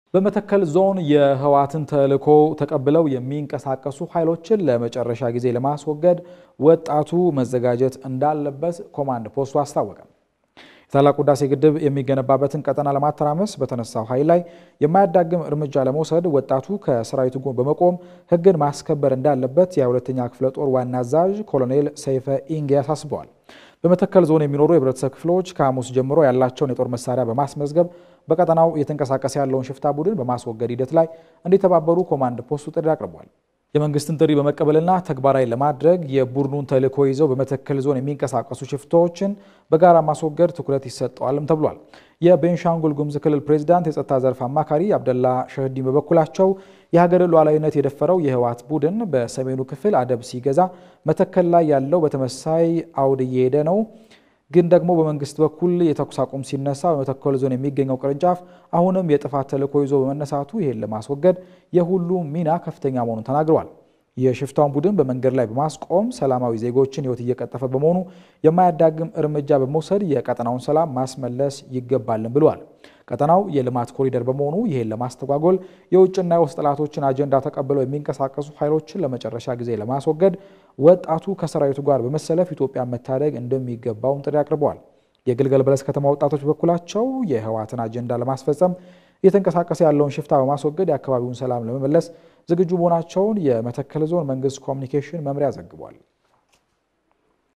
በመተከል ዞን የህወሓትን ተልዕኮ ተቀብለው የሚንቀሳቀሱ ኃይሎችን ለመጨረሻ ጊዜ ለማስወገድ ወጣቱ መዘጋጀት እንዳለበት ኮማንድ ፖስቱ አስታወቀ። የታላቁ ህዳሴ ግድብ የሚገነባበትን ቀጠና ለማተራመስ በተነሳው ኃይል ላይ የማያዳግም እርምጃ ለመውሰድ ወጣቱ ከሰራዊቱ ጎን በመቆም ህግን ማስከበር እንዳለበት የሁለተኛ ክፍለ ጦር ዋና አዛዥ ኮሎኔል ሰይፈ ኢንጌ አሳስበዋል። በመተከል ዞን የሚኖሩ የህብረተሰብ ክፍሎች ከሐሙስ ጀምሮ ያላቸውን የጦር መሳሪያ በማስመዝገብ በቀጠናው እየተንቀሳቀሰ ያለውን ሽፍታ ቡድን በማስወገድ ሂደት ላይ እንዲተባበሩ ኮማንድ ፖስቱ ጥሪ አቅርቧል። የመንግስትን ጥሪ በመቀበልና ተግባራዊ ለማድረግ የቡድኑን ተልዕኮ ይዘው በመተከል ዞን የሚንቀሳቀሱ ሽፍታዎችን በጋራ ማስወገድ ትኩረት ይሰጠዋልም ተብሏል። የቤንሻንጉል ጉሙዝ ክልል ፕሬዚዳንት የጸጥታ ዘርፍ አማካሪ አብደላ ሸህዲን በበኩላቸው የሀገርን ሉዓላዊነት የደፈረው የህወሓት ቡድን በሰሜኑ ክፍል አደብ ሲገዛ መተከል ላይ ያለው በተመሳይ አውድ እየሄደ ነው ግን ደግሞ በመንግስት በኩል የተኩስ አቁም ሲነሳ በመተከል ዞን የሚገኘው ቅርንጫፍ አሁንም የጥፋት ተልዕኮ ይዞ በመነሳቱ ይህን ለማስወገድ የሁሉም ሚና ከፍተኛ መሆኑን ተናግረዋል። የሽፍታውን ቡድን በመንገድ ላይ በማስቆም ሰላማዊ ዜጎችን ህይወት እየቀጠፈ በመሆኑ የማያዳግም እርምጃ በመውሰድ የቀጠናውን ሰላም ማስመለስ ይገባልን ብለዋል። ቀጠናው የልማት ኮሪደር በመሆኑ ይህን ለማስተጓጎል የውጭና የውስጥ ጠላቶችን አጀንዳ ተቀብለው የሚንቀሳቀሱ ኃይሎችን ለመጨረሻ ጊዜ ለማስወገድ ወጣቱ ከሰራዊቱ ጋር በመሰለፍ ኢትዮጵያን መታደግ እንደሚገባውም ጥሪ አቅርበዋል። የግልገል በለስ ከተማ ወጣቶች በኩላቸው የህወሓትን አጀንዳ ለማስፈጸም እየተንቀሳቀሰ ያለውን ሽፍታ በማስወገድ የአካባቢውን ሰላም ለመመለስ ዝግጁ መሆናቸውን የመተከል ዞን መንግስት ኮሚኒኬሽን መምሪያ ዘግቧል።